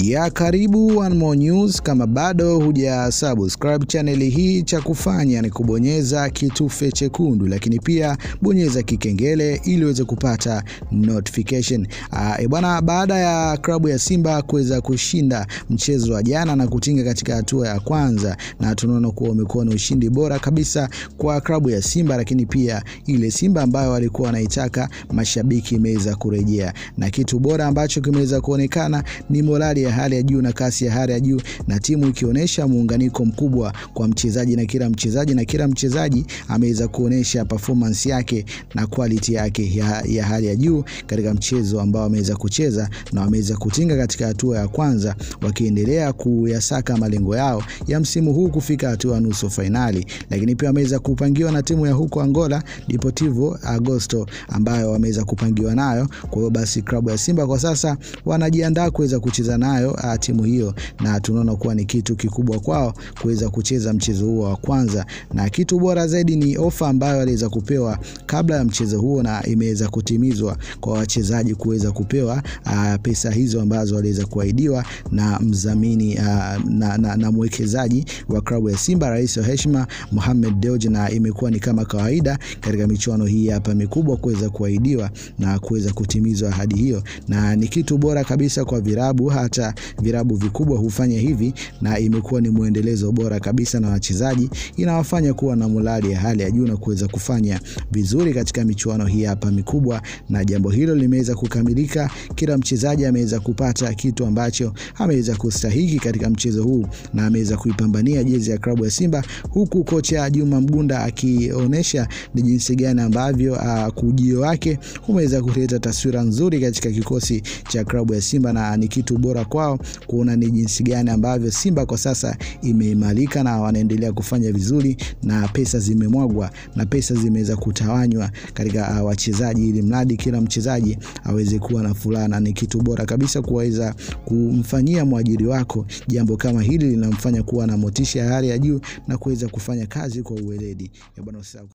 Ya karibu One More News. Kama bado huja subscribe channel hii, cha kufanya ni kubonyeza kitufe chekundu, lakini pia bonyeza kikengele ili uweze kupata notification. Uh, bwana, baada ya klabu ya Simba kuweza kushinda mchezo wa jana na kutinga katika hatua ya kwanza, na tunaona kuwa umekuwa ni ushindi bora kabisa kwa klabu ya Simba, lakini pia ile Simba ambayo walikuwa wanaitaka mashabiki imeweza kurejea, na kitu bora ambacho kimeweza kuonekana ni morali ya hali ya juu na kasi ya hali ya juu, na timu ikionyesha muunganiko mkubwa kwa mchezaji na kila mchezaji na kila mchezaji ameweza kuonyesha performance yake na quality yake ya, ya hali ya juu katika mchezo ambao wameweza kucheza na wameweza kutinga katika hatua ya kwanza, wakiendelea kuyasaka malengo yao ya msimu huu kufika hatua ya nusu fainali, lakini pia wameweza kupangiwa na timu ya huko Angola Deportivo Agosto ambayo wameweza kupangiwa nayo. Kwa hiyo basi klabu ya Simba kwa sasa wanajiandaa kuweza kucheza nayo a, timu hiyo, na tunaona kuwa ni kitu kikubwa kwao kuweza kucheza mchezo huo wa kwanza, na kitu bora zaidi ni ofa ambayo waliweza kupewa kabla ya mchezo huo, na imeweza kutimizwa kwa wachezaji kuweza kupewa a, pesa hizo ambazo waliweza kuahidiwa na mdhamini na, na, na mwekezaji wa klabu ya Simba, rais wa heshima Mohamed Dewji, na imekuwa ni kama kawaida katika michuano hii hapa mikubwa kuweza kuahidiwa na kuweza kutimizwa ahadi hiyo, na ni kitu bora kabisa kwa virabu, hata virabu vikubwa hufanya hivi, na imekuwa ni mwendelezo bora kabisa, na wachezaji inawafanya kuwa na morali ya hali ya juu na kuweza kufanya vizuri katika michuano hii hapa mikubwa, na jambo hilo limeweza kukamilika. Kila mchezaji ameweza kupata kitu ambacho ameweza kustahiki katika mchezo huu na ameweza kuipambania jezi ya klabu ya Simba, huku kocha Juma Mgunda akionyesha ni jinsi gani ambavyo uh, kujio wake umeweza kuleta taswira nzuri katika kikosi cha klabu ya Simba, na ni kitu bora kwao kuona ni jinsi gani ambavyo Simba kwa sasa imeimarika na wanaendelea kufanya vizuri, na pesa zimemwagwa na pesa zimeweza kutawanywa katika uh, wachezaji, ili mradi kila mchezaji aweze kuwa na furaha, na ni kitu bora kabisa kuweza kumfanyia mwajiri wako jambo kama hili, linamfanya kuwa na motisha ya hali ya juu na kuweza kufanya kazi kwa uweledi.